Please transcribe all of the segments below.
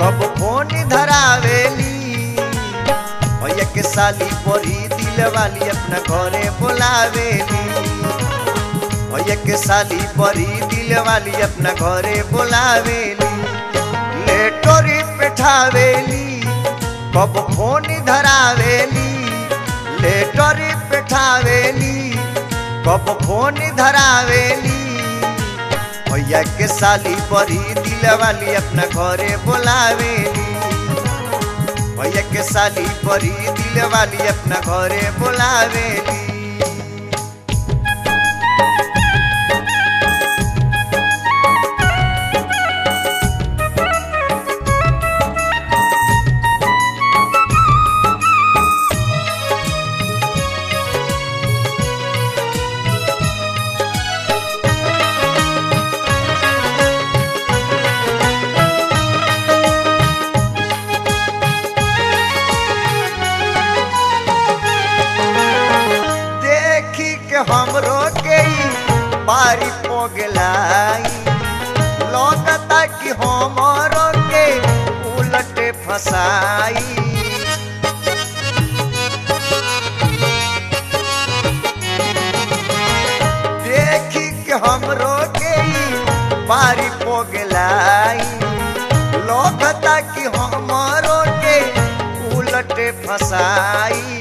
कब फोन धरावेली भैया के साली परी दिल वाली अपना घरे बुलावेली भैया के साली परी दिल वाली अपना घरे बुलावेली लेटोरी पेठावेली कब फोन धरावेली लेटोरी पेठावेली कब फोन धरावेली भैया के साली परी दिल वाली अपना घरे बुलावेली भैया के साली परी दिल वाली अपना घरे बुलावेली देखी के हमरो के ई बारी पोगलाई लगता कि हमरो के उलटे फसाई देखी के हमरो के ई बारी पोगलाई लगता कि हमरो के उलटे फसाई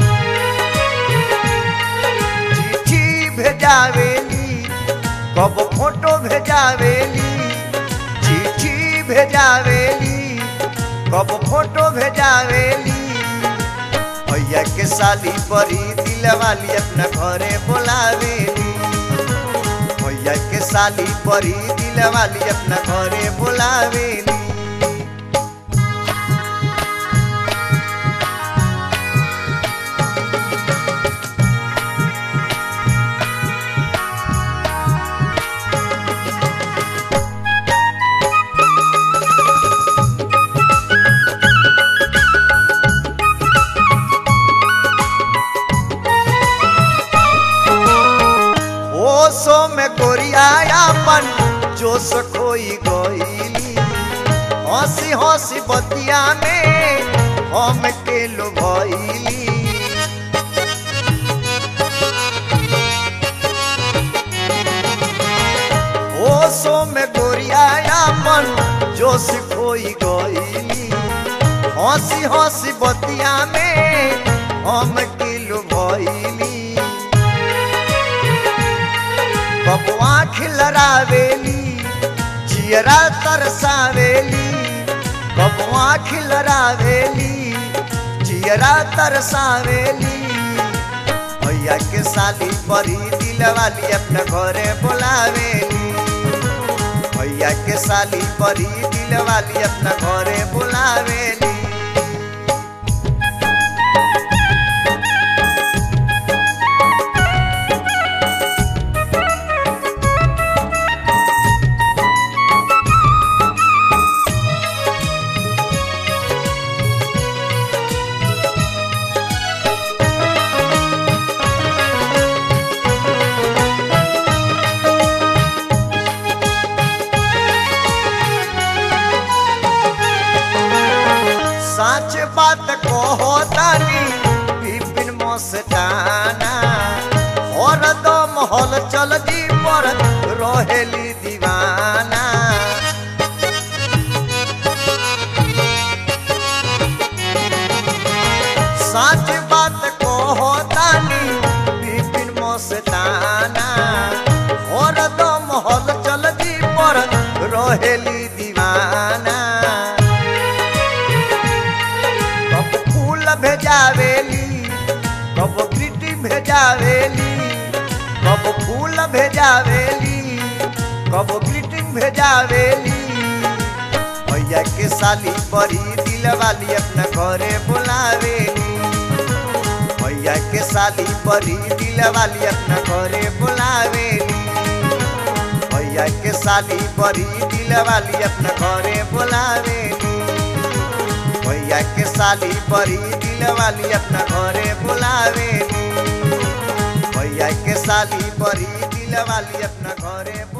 चिट्ठी भेजावेली कब फोटो भेजावेली चिट्ठी भेजावेली कब फोटो भेजावेली भैया के साली परी दिल वाली अपना घरे बुलावेली भैया के साली परी दिल वाली अपना घरे बुलावेली होशो में गोरियापन जोश खोई गईली हंसी हंसी बतिया में हम के लो भइली होशो में गोरियापन जोश खोई गईली हंसी हंसी बतिया में हम के लो भइली बबुआ खिलरावेली जियरा तरसावेली बबुआ खिलरावेली जियरा तरसावेली भैया के साली परी दिल वाली अपना घरे बुलावेली भैया के साली परी दिल वाली अपना घरे बुलावेली सच बात कहो तानी विपिन मस्ताना और दम हल चल जी पर रहेली दीवाना सच बात कहो तानी विपिन मस्ताना और दम हल चल जी पर रहेली दीवाना कब फूल भेजावेली कब ग्रीटिंग भेजावेली कब फूल भेजावेली कब ग्रीटिंग भेजावेली भैया के साली परी दिल वाली अपना घरे बुलावेली भैया के साली परी दिल वाली अपना घरे बुलावेली भैया के साली परी दिल वाली अपना घरे बुलावेली भैया के साली परी दिल वाली अपना घरे बुलावेली भैया के साली परी दिल वाली अपना घरे